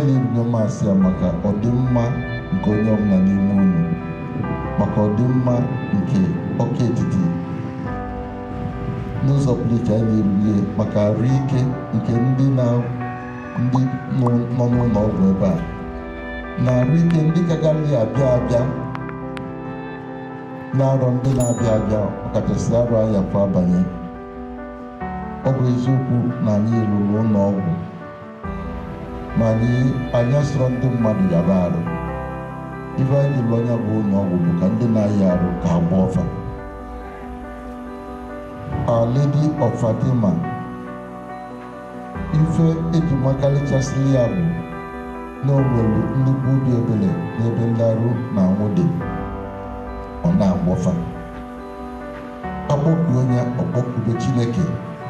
na-ebido masị ya maka ọdịmma nke onye ọbụla n'ime unu maka ọdịmma nke ọka etiti n'ụzọ pụrụ iche anyị na-erulie maka arụ ike nke ndị na ndị nọ nọ n'ụlọ ọgwụ ebe a na arụ ike ndị kagaghị abịa abịa na-arọ ndị na-abịa abịa ọkachasị arụ anya kwa abanye ọ bụ eziokwu na anyị rụrụ ụlọ ọgwụ ma anyị anya sọrọ ndị mmadụ yaba arụ ife anyị lụrụ anya bụ ụlọ ọgwụ bụ ka ndị na-ayị arụ ka agba ọfa Our Lady of Fatima ife eji makarịchasịrị ya bụ na o nwere nnukwu obi ebere n'ebe ndị arụ na anwụ dị ọ na-agwọfa akpọkuo onye ọkpọkube Chineke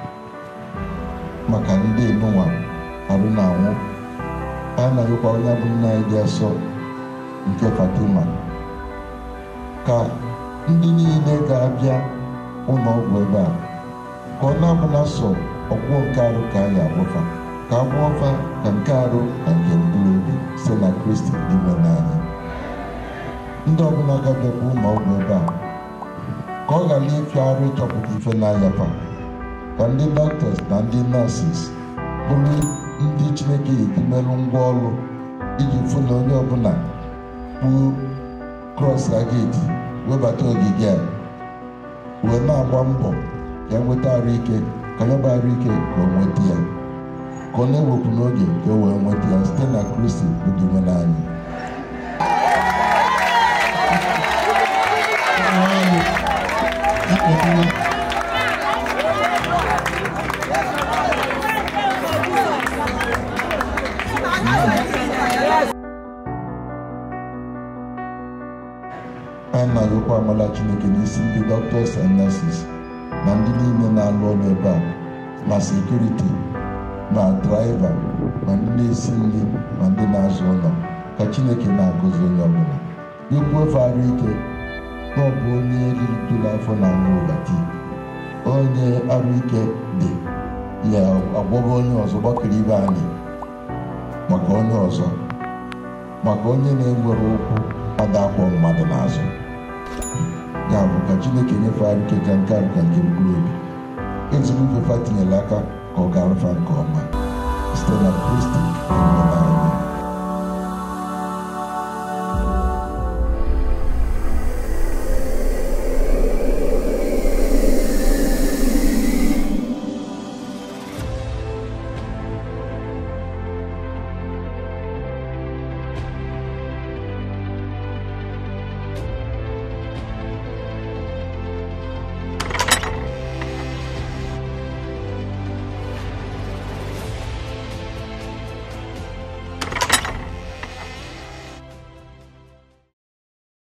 maka ndị enunwa arụ na anwụ a na-arịkwa onye bụ nna anyị dị asọ nke Fatima ka ndị niile ga-abịa ụlọ ọgwụ ebe a ka ọ na-abụla sọ ọgwụgwọ nke arụ ka a ga-agwọfa ka agwọfa ka nke arụ na nke mkpụrụ obi site na Kristi n'ime n'anya ndị ọbụla ga-abịakwa ụlọ ọgwụ ebe a ka ọ ghara ịfịa arụ ịchọpụta ife na-ayafa ka ndị dọkịtas na ndị nọọsis bụrụ ndị Chineke eji merụ ngwa ọrụ iji fụ na onye ọbụla kpuo krọs ageti webata ogige a wee na-agba mbọ ka e nweta arụ ike ka ya bụ arụ ike ka o nweta ya ka ọ na-ewepụ n'oge ka o wee nweta ya site na Kristi bụ dị nwe n'anyị anyị na-arịọkwa amala Chineke n'isi ndị doctors and nurses na ndị niile na-alụ ọrụ ebe a ma sekuriti ma draiva ma ndị na-esi nri ma ndị na-azụ ụlọ ka Chineke na-agọzi onye ọbụla ikwu ofe arụ ike na ọ bụ onye rijuru afọ na anụ ụwa tii onye arụ ike dị ya agwọba onye ọzọ gbakere ibe anyị maka onye ọzọ maka onye na-enwere ụkwụ ada akwọ mmadụ n'azụ ya bụ ka Chineke nyefe arụ ike ka nke arụ ka nke mkpụrụ obi ezigbo ifefa tinyere aka ka ọ ga-arụfa nke ọma site na Kristi